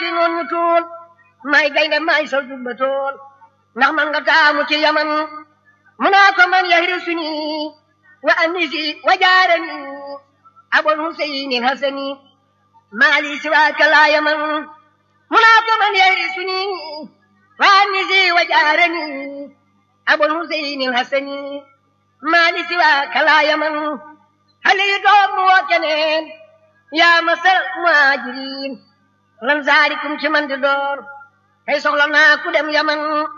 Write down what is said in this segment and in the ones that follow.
ci noon ñu tuul may gaynde may sol jubba tool ndax man nga taamu ci yaman mu naa ko man yahrisuni wa anisi wa jaarani abul huseyni hasani maali siwaaka laa yaman mu naa ko man yahrisuni wa anisi wa jaarani abul huseyni hasani maali siwaaka laa yaman hali doom mu woo keneen yaa masal muhajirin lan zaarikum ci man di door tey soxla naa ku dem yaman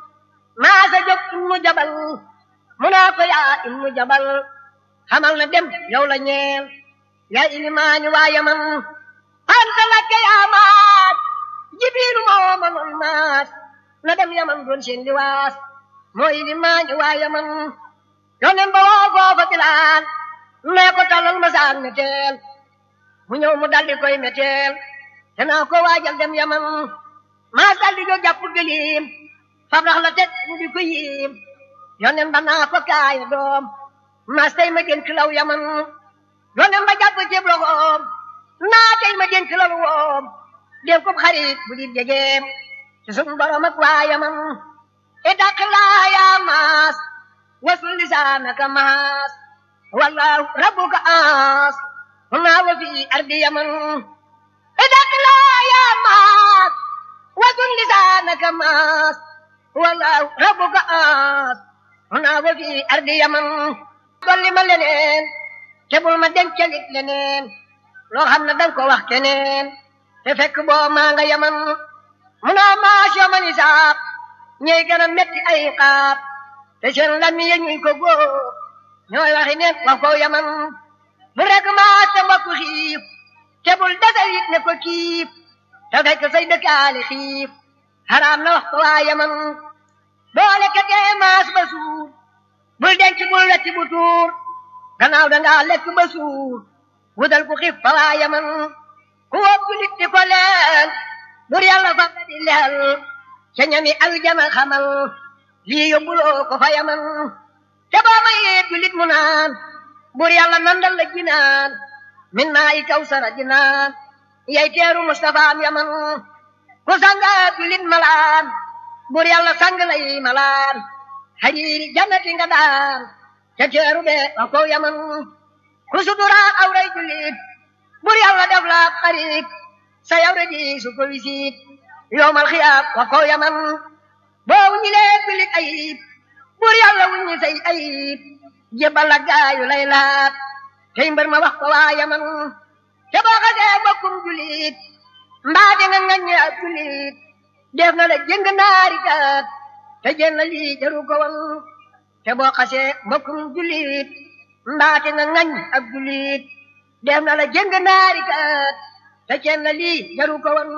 maa sa jóg ibnu jabal mu naa ko yaa ibnu jabal xamal na dem yow la ñeel yaa ilimaani waa yaman anta lakke yaa maas jibiilu moo ma noon maas na dem yaman doon seen liwaas moo ilimaani waa yaman yonen ba woo foofa bilaal nee ko talal ma saan meteel mu ñëw mu daldi koy meteel te naa ko waajal dem yaman maa daldi jóg jàpp gëliim fab rax la teg mu di ko yiim yonen ba naa ko kaaya doom maa tey ma dénk law yaman yonen ba jàpp ceeb loxoom naa tey ma dénk law woom dénk ko xarit bu di jegeem ci sun borom ak waa yaman itaq laa yaa maas wasul lisaanaka maas wallahu rabbuka aas هنا وفي أرض يمن إذا لا يا ماس وكن لسانك ماس والله ربك آس هنا وفي أرض يمن dolli ma leneen te bul ma dencalit leneen loo xam ne danga ko wax keneen te fekk boo maa nga yaman mu naa maas yaman isaab ñey gën a metti ay xaab te seen lami ya ñuy ko góob ñooy waxi neen wax ko yaman bu rek maa te mbokk xiif te bul desal it ne ko kiif te fekk say dëkkaale xiif xaraam na wax ko waa yaman boole ka dee maas ba suur bul denc bul wetti bu tuur gannaaw dangaa lekk ba suur wutal ku xiif fa waa yaman ku wóob nit di ko leel bur yàlla fa nga di leel ca ñami aljana xamal lii yóbbuloo ko fa yaman te boo mayee julit mu naan bur yàlla nandal la jinaan min naa i kawsara jinaan yay teeru Mustafa am yaman ku sanga julit malaan bur yàlla sang lay malaan hariiri jannati nga daan te teeru be wa ko yaman ku suturaan awray julit bur yàlla def la xarit sa yawre di su ko wisit yowmal xiyaab wa ko yaman boo wuññi lee julit ayib bur yàlla wuññi say ayib jébal la gaayu lay laat tey mbër ma wax ko waa yaman te boo xasee bokkum julit mbaa di nga ngaññe ab julit def na la jëng naari kat te jën la lii jaru ko woon te boo xasee bokkum julit mbaa di nga ngañ ab julit def na la jëng naari kat te jën la lii jaru ko woon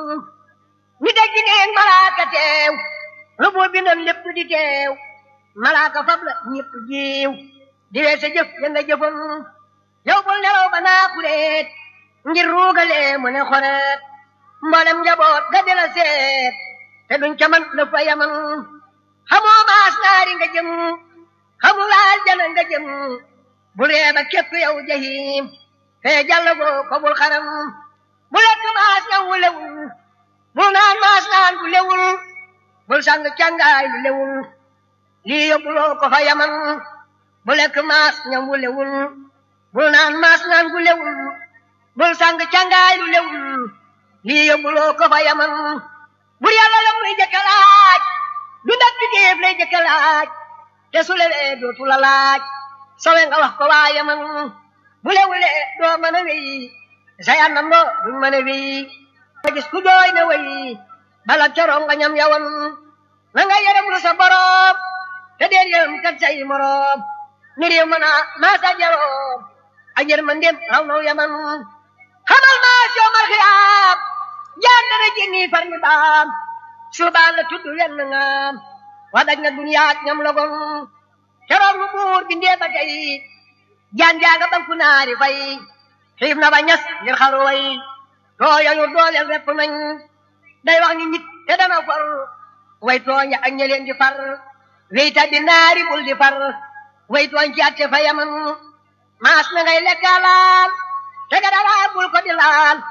ni dégg neen malaaka teew lu bu bindoon lépp di teew malaaka fab la ñëpp jiw di wee sa jëf ya nga jëfoon yow bul nelaw ba naa xureet ngir ruugale mu ne xoreet mboolem njaboot ga di la seet te duñ ca man la fa yaman xamoo maas naari nga jëm xamul aljana nga jëm bu reeba képp yow jahim fee jàll goo ko bul xaram bu lekk maas ñaw wu lewul bul naan maas naan bu lewul bul sang càngaay lu lewul lii yóbbuloo ko fa yaman bu lekk maas ñam wu lewul bul naan maas naan gu lewul bul sang càngaay lu lewul lii yóbbuloo ko fa yaman bur yàlla la muy jëkka laaj du ndak bi géef lay jëkka laaj te su lewee dootu la laaj sowe nga wax ko waa yaman bu lewulee doo mën a wéy sa yànnam doo duñ mën a wéy ma gis ku jooy na wéy bala coroom nga ñam yawan na nga yaram lu sa boroom te deel yërëm kat say moroom ni réew mën a maasa jaroom ak yërmandeem raw naw yaman xamal maas yoomal xiyaam jaan dana jénni far ni baam suubaan la tudd wenn ngaam wa daj na duniyaat ñam logon keroog lu buur bindee ba tey jaan jaaga banku naari fay xiif na ba ñas ngir xaru way tooyayu dooleel repp nañ day wax ni nit te dana far way tooña ak ñeleen di far weyta di naari bul di far way tooñ ci atte fa yaman maas na ngay lekka laal te ga dara bul ko di laal